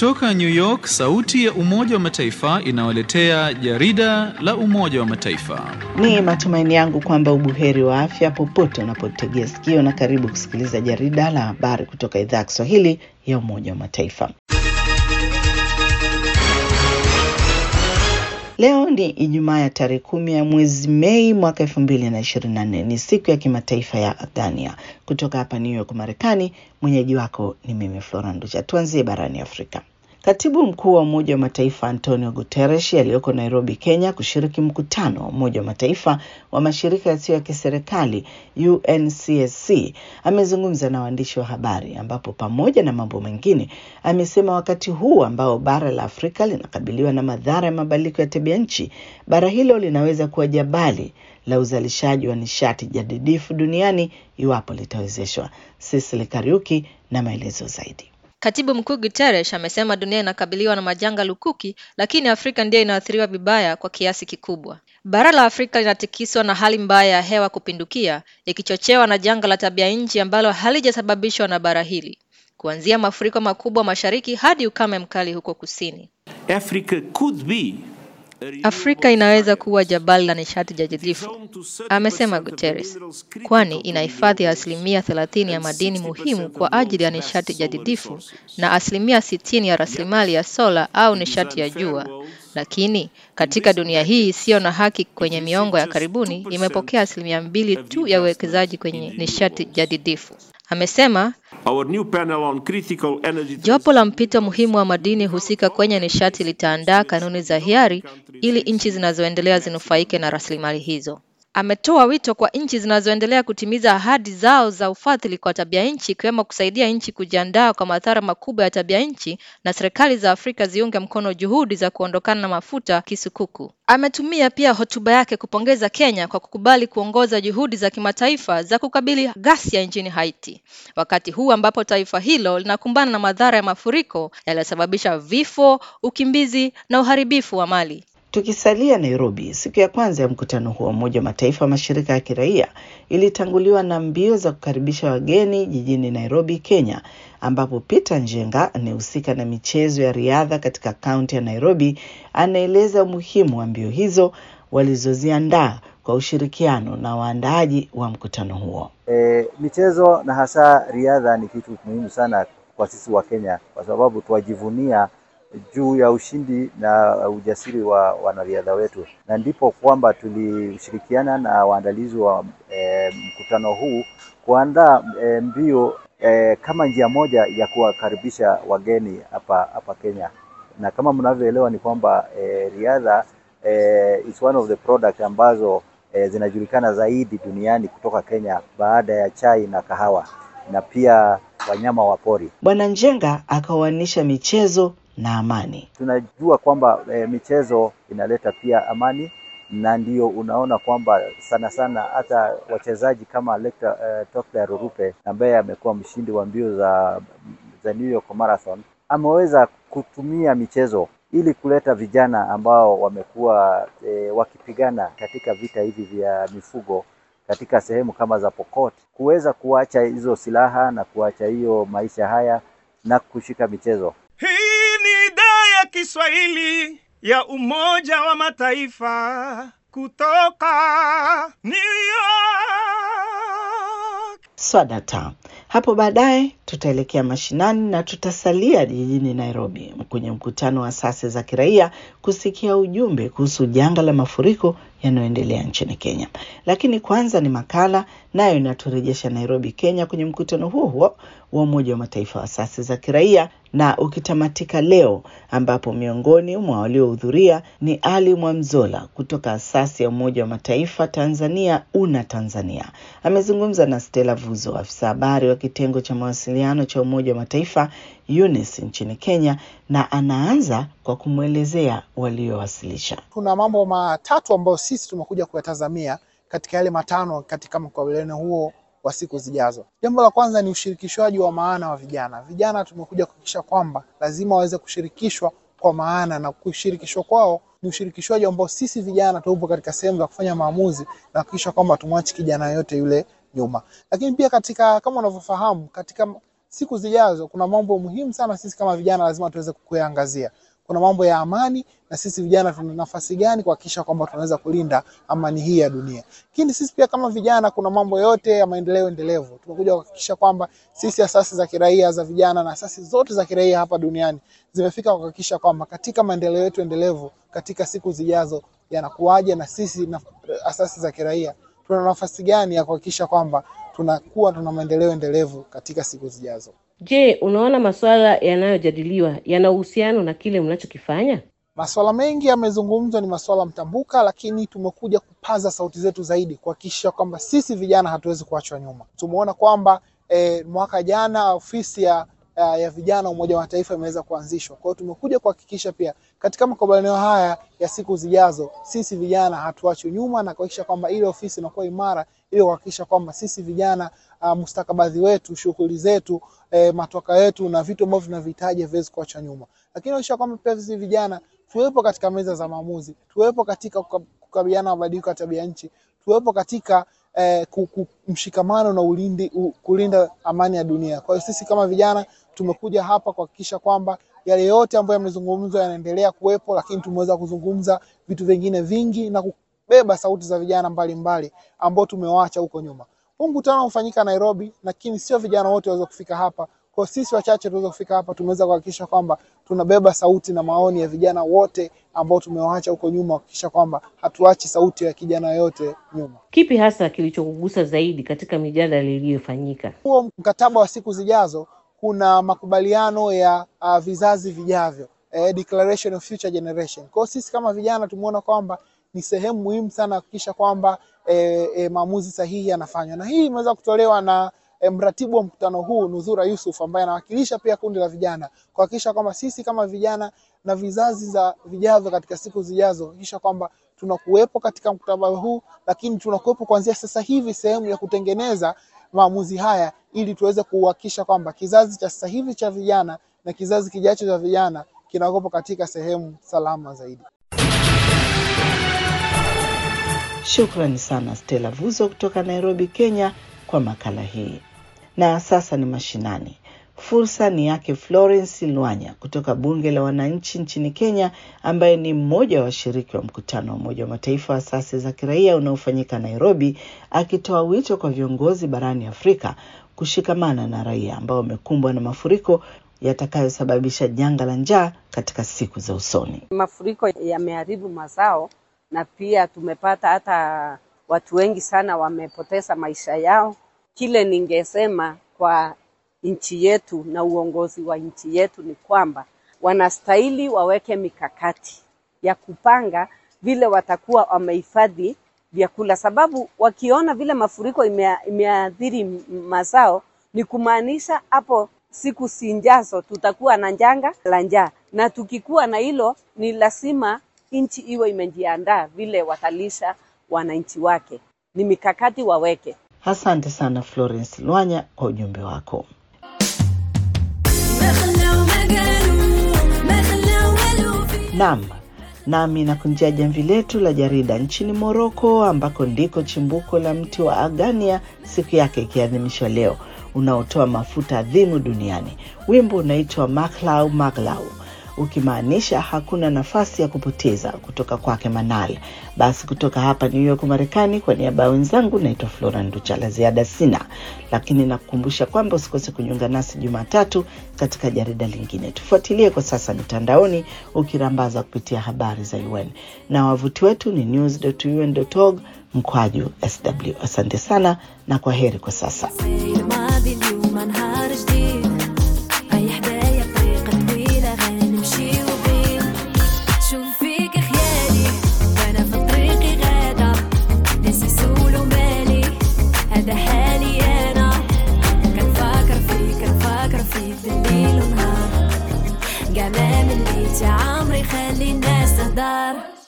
Kutoka New York, sauti ya Umoja wa Mataifa inawaletea jarida la Umoja wa Mataifa. Ni matumaini yangu kwamba ubuheri wa afya popote unapotegea sikio, na karibu kusikiliza jarida la habari kutoka idhaa ya Kiswahili ya Umoja wa Mataifa. Leo ni Ijumaa ya tarehe kumi ya mwezi Mei mwaka elfu mbili na ishirini na nne. Ni siku ya kimataifa ya Aghania. Kutoka hapa New York, Marekani, mwenyeji wako ni mimi Flora Nducha. Tuanzie barani Afrika. Katibu mkuu wa Umoja wa Mataifa Antonio Guterres aliyoko Nairobi, Kenya, kushiriki mkutano wa Umoja wa Mataifa wa mashirika yasiyo ya kiserikali UNCSC amezungumza na waandishi wa habari, ambapo pamoja na mambo mengine amesema wakati huu ambao bara la Afrika linakabiliwa na madhara ya mabadiliko ya tabia nchi, bara hilo linaweza kuwa jabali la uzalishaji wa nishati jadidifu duniani iwapo litawezeshwa. Sisili Kariuki na maelezo zaidi. Katibu mkuu Guterres amesema dunia inakabiliwa na majanga lukuki, lakini Afrika ndiyo inaathiriwa vibaya kwa kiasi kikubwa. Bara la Afrika linatikiswa na hali mbaya ya hewa kupindukia, ikichochewa na janga la tabia nchi ambalo halijasababishwa na bara hili, kuanzia mafuriko makubwa mashariki hadi ukame mkali huko kusini. Africa could be Afrika inaweza kuwa jabali la nishati jadidifu, amesema Guterres, kwani inahifadhi asilimia thelathini ya madini muhimu kwa ajili ya nishati jadidifu na asilimia sitini ya rasilimali ya sola au nishati ya jua. Lakini katika dunia hii isiyo na haki, kwenye miongo ya karibuni imepokea asilimia mbili tu ya uwekezaji kwenye nishati jadidifu. Amesema our new panel on critical energy jopo la mpito muhimu wa madini husika kwenye nishati litaandaa kanuni za hiari ili nchi zinazoendelea zinufaike na rasilimali hizo. Ametoa wito kwa nchi zinazoendelea kutimiza ahadi zao za ufadhili kwa tabia nchi ikiwemo kusaidia nchi kujiandaa kwa madhara makubwa ya tabia nchi na serikali za Afrika ziunge mkono juhudi za kuondokana na mafuta kisukuku. Ametumia pia hotuba yake kupongeza Kenya kwa kukubali kuongoza juhudi za kimataifa za kukabili ghasia nchini Haiti, wakati huu ambapo taifa hilo linakumbana na madhara ya mafuriko yaliyosababisha vifo, ukimbizi na uharibifu wa mali. Tukisalia Nairobi, siku ya kwanza ya mkutano huo wa Umoja wa Mataifa mashirika ya kiraia ilitanguliwa na mbio za kukaribisha wageni jijini Nairobi, Kenya, ambapo Peter Njenga anayehusika na michezo ya riadha katika kaunti ya Nairobi anaeleza umuhimu wa mbio hizo walizoziandaa kwa ushirikiano na waandaaji wa mkutano huo. E, michezo na hasa riadha ni kitu muhimu sana kwa sisi wa Kenya kwa sababu twajivunia juu ya ushindi na ujasiri wa wanariadha wetu, na ndipo kwamba tulishirikiana na waandalizi wa e, mkutano huu kuandaa e, mbio e, kama njia moja ya kuwakaribisha wageni hapa hapa Kenya, na kama mnavyoelewa ni kwamba e, riadha e, is one of the product ambazo e, zinajulikana zaidi duniani kutoka Kenya baada ya chai na kahawa na pia wanyama wa pori. Bwana Njenga akawanisha michezo na amani. Tunajua kwamba e, michezo inaleta pia amani, na ndio unaona kwamba sana sana hata wachezaji kama Lecter, e, Tokler Rurupe ambaye amekuwa mshindi wa mbio za, za New York Marathon ameweza kutumia michezo ili kuleta vijana ambao wamekuwa e, wakipigana katika vita hivi vya mifugo katika sehemu kama za Pokot kuweza kuacha hizo silaha na kuacha hiyo maisha haya na kushika michezo. Hii ni idhaa ya Kiswahili ya Umoja wa Mataifa kutoka New York. Swadata. Hapo baadaye tutaelekea mashinani na tutasalia jijini Nairobi kwenye mkutano wa asasi za kiraia kusikia ujumbe kuhusu janga la mafuriko yanayoendelea nchini Kenya. Lakini kwanza ni makala nayo inaturejesha Nairobi, Kenya, kwenye mkutano huo huo wa Umoja wa Mataifa wa asasi za kiraia na ukitamatika leo, ambapo miongoni mwa waliohudhuria ni Ali Mwamzola kutoka asasi ya Umoja wa Mataifa Tanzania, UNA Tanzania. Amezungumza na Stella Vuzo, afisa habari wa kitengo cha mawasiliano cha Umoja wa Mataifa UNICE nchini Kenya, na anaanza kwa kumwelezea waliowasilisha. Kuna mambo matatu ambayo sisi tumekuja kuyatazamia katika yale matano katika mkabiliano huo wa siku zijazo. Jambo la kwanza ni ushirikishwaji wa maana wa vijana. Vijana tumekuja kuhakikisha kwamba lazima waweze kushirikishwa kwa maana, na kushirikishwa kwao ni ushirikishwaji ambao sisi vijana tupo katika sehemu za kufanya maamuzi na kuhakikisha kwamba tumwachi kijana yote yule nyuma. Lakini pia katika kama unavyofahamu, katika siku zijazo kuna mambo muhimu sana sisi kama vijana lazima tuweze kuyaangazia. Kuna mambo ya amani na sisi vijana tuna nafasi gani kuhakikisha kwamba tunaweza kulinda amani hii ya dunia. Lakini sisi pia kama vijana kuna mambo yote ya maendeleo endelevu. Tumekuja kuhakikisha kwamba sisi asasi za kiraia za vijana na asasi zote za kiraia hapa duniani zimefika kuhakikisha kwamba katika maendeleo yetu endelevu katika siku zijazo yanakuwaje na sisi na asasi za kiraia tuna nafasi gani ya kuhakikisha kwamba tunakuwa tuna maendeleo endelevu katika siku zijazo. Je, unaona masuala yanayojadiliwa yana uhusiano na kile mnachokifanya? Masuala mengi yamezungumzwa, ni masuala mtambuka, lakini tumekuja kupaza sauti zetu zaidi kuhakikisha kwamba sisi vijana hatuwezi kuachwa nyuma. Tumeona kwamba eh, mwaka jana ofisi ya ya ya vijana Umoja wa Mataifa imeweza kuanzishwa. Kwa hiyo tumekuja kuhakikisha pia katika makubaliano haya ya siku zijazo, sisi vijana hatuachwi nyuma na kuhakikisha kwamba ile ofisi inakuwa imara, ili kuhakikisha kwamba sisi vijana uh, mustakabadhi wetu, shughuli zetu, eh, matoka yetu na vitu ambavyo tunavihitaji haviwezi kuachwa nyuma, lakini kuhakikisha kwamba pia sisi vijana tuwepo katika meza za maamuzi, tuwepo katika kuka- kukabiliana na mabadiliko ya tabia nchi, tuwepo katika eh, ku- ku- mshikamano na ulindi, u, kulinda amani ya dunia. Kwa hiyo sisi kama vijana tumekuja hapa kuhakikisha kwamba yale yote ambayo yamezungumzwa yanaendelea kuwepo, lakini tumeweza kuzungumza vitu vingine vingi na kubeba sauti za vijana mbalimbali ambao tumewaacha huko nyuma. Huu mkutano umefanyika Nairobi, lakini sio vijana wote waweza kufika hapa. Kwa sisi wachache tuweza kufika hapa, tumeweza kuhakikisha kwamba tunabeba sauti na maoni ya vijana wote ambao tumewaacha huko nyuma, kuhakikisha kwamba hatuachi sauti ya kijana yote nyuma. Kipi hasa kilichokugusa zaidi katika mijadala iliyofanyika? huo mkataba wa siku zijazo kuna makubaliano ya uh, vizazi vijavyo eh, declaration of future generation. Kwa hiyo sisi kama vijana tumeona kwamba ni sehemu muhimu sana kuhakikisha kwamba eh, eh, maamuzi sahihi yanafanywa, na hii imeweza kutolewa na eh, mratibu wa mkutano huu Nudhura Yusuf ambaye anawakilisha pia kundi la vijana kuhakikisha kwamba sisi kama vijana na vizazi za vijavyo katika siku zijazo kuhakikisha kwamba tunakuwepo katika mkataba huu, lakini tunakuwepo kuanzia sasa hivi sehemu ya kutengeneza maamuzi haya ili tuweze kuhakikisha kwamba kizazi cha sasa hivi cha vijana na kizazi kijacho cha vijana kinakuwepo katika sehemu salama zaidi. Shukrani sana Stella Vuzo kutoka Nairobi, Kenya kwa makala hii. Na sasa ni mashinani. Fursa ni yake Florence Lwanya kutoka Bunge la Wananchi nchini Kenya, ambaye ni mmoja wa washiriki wa mkutano wa Umoja wa Mataifa wa asasi za kiraia unaofanyika Nairobi, akitoa wito kwa viongozi barani Afrika kushikamana na raia ambao wamekumbwa na mafuriko yatakayosababisha janga la njaa katika siku za usoni. Mafuriko yameharibu mazao na pia tumepata hata watu wengi sana wamepoteza maisha yao. Kile ningesema kwa nchi yetu na uongozi wa nchi yetu ni kwamba wanastahili waweke mikakati ya kupanga vile watakuwa wamehifadhi vyakula, sababu wakiona vile mafuriko imea- imeathiri m- mazao, ni kumaanisha hapo siku sinjazo tutakuwa na janga la njaa, na tukikuwa na hilo, ni lazima nchi iwe imejiandaa vile watalisha wananchi wake. Ni mikakati waweke. Asante sana Florence Lwanya kwa ujumbe wako. Naam, nami nakunjia jamvi letu la jarida nchini Moroko, ambako ndiko chimbuko la mti wa agania, siku yake ikiadhimishwa leo, unaotoa mafuta adhimu duniani. Wimbo unaitwa Maklau Maglau, ukimaanisha hakuna nafasi ya kupoteza, kutoka kwake Manal. Basi kutoka hapa New York Marekani, kwa niaba ya wenzangu naitwa Flora Nducha. La ziada sina, lakini nakukumbusha kwamba usikose kujiunga nasi Jumatatu katika jarida lingine. Tufuatilie kwa sasa mitandaoni ukirambaza kupitia habari za UN na wavuti wetu ni news.un.org mkwaju sw. Asante sana na kwa heri kwa sasa. الماضي اليوم نهار جديد هيا حدايا طريقة طويلة غنمشي وبين شوف فيك خيالي وانا في طريقي غادة ناسي سول ومالي هذا حالي انا كنفكر فيك كنفكر فيك بالليل ونهار قاع ما مليت يا عمري خلي الناس تهدر